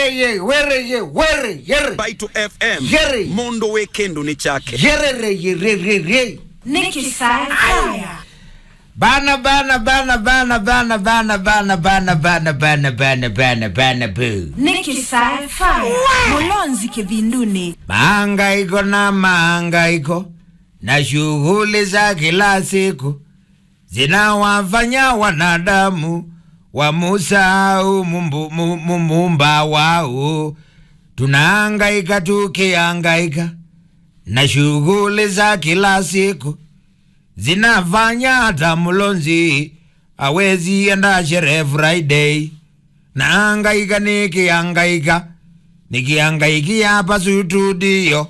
wereye wereye were yere Baitu FM Yere. Mondo Weekend ni chake yerere yerere Nikki Sci-Fi. bana bana bana bana bana bana bana bana bana bana bana bana bana bu Nikki Sci-Fi. Mulonzi kivinduni. mahangaiko na mahangaiko na shughuli za kila siku zinawafanya wanadamu wamusahau mumbu- mu- mu- muumba wao. Tunahangaika tukihangaika na shughuli za kila siku zinafanya hata mlonzi awezi enda sherehe Friday. Nahangaika nikihangaika nikihangaikia hapa studio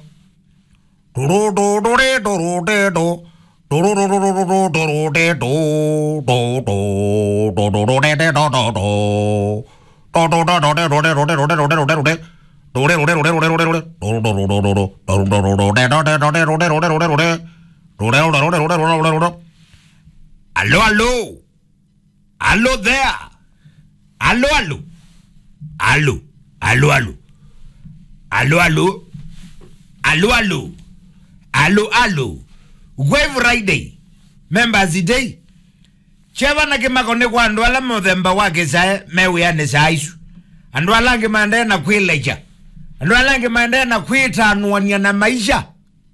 Aló, aló. Aló there. Aló, aló. Aló, aló, aló. Aló, aló. Aló, aló. Aló, aló. Wave Friday. Members Day. Cheva na kimako ni kwa andu ala muthemba wake sae mewiyane saisu. Andu ala angi maendelea na kwileja. Andu ala angi maendelea na kwitanuania na maisha.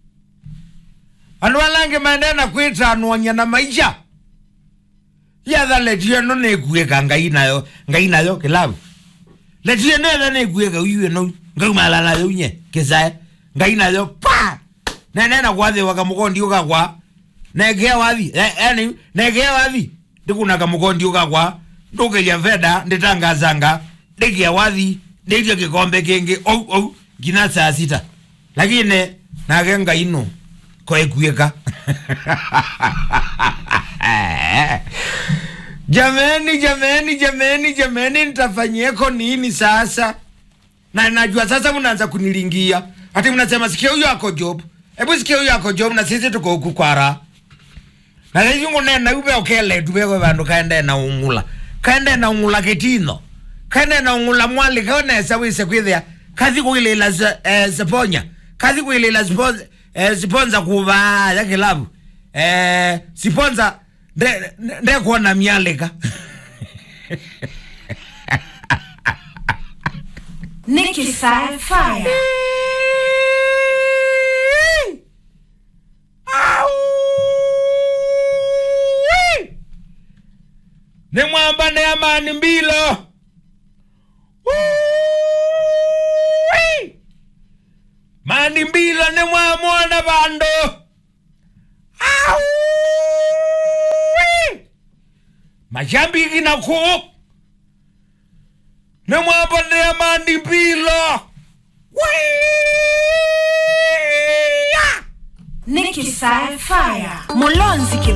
Andu ala angi maendelea na kwitanuania na maisha. Yatha letie no nikuika ngai nayo, ngai nayo kilabu letie netha nikuika uyue no ngaumala nayo unye kisae ngai nayo pa nenena kwathiwa kamukondi ukakwa nekea wathi yani nekea wathi ndikuna kamukondi ukakwa ndukiria veda nditangazanga ndikia wathi nditie kikombe kingi ou ou ngina saa sita lakini nake ngai no koekuika jameni jameni jameni jameni nitafanyieko nini sasa na najua sasa mnaanza kunilingia hati mnasema sikia huyo ako job hebu sikia huyo ako job na sisi tuko huku kwara na sisi ngunena ube okele tubeko bandu kaende na ungula kaende na ungula ketino kaende na ungula mwali kaonesa wise kwithia kathi kuilila se- eh, seponya kathi kuilila sponza eh, siponza kuva ya kilabu eh, siponza nde- nde kuona mialika Nikki Sci-Fi. ni mwamba ne amani mbilo mani mbilo ni mwamwona bando mashambiki na ku ni mwamba ne amani mbilo Nikki Sci-Fi. Mulonzi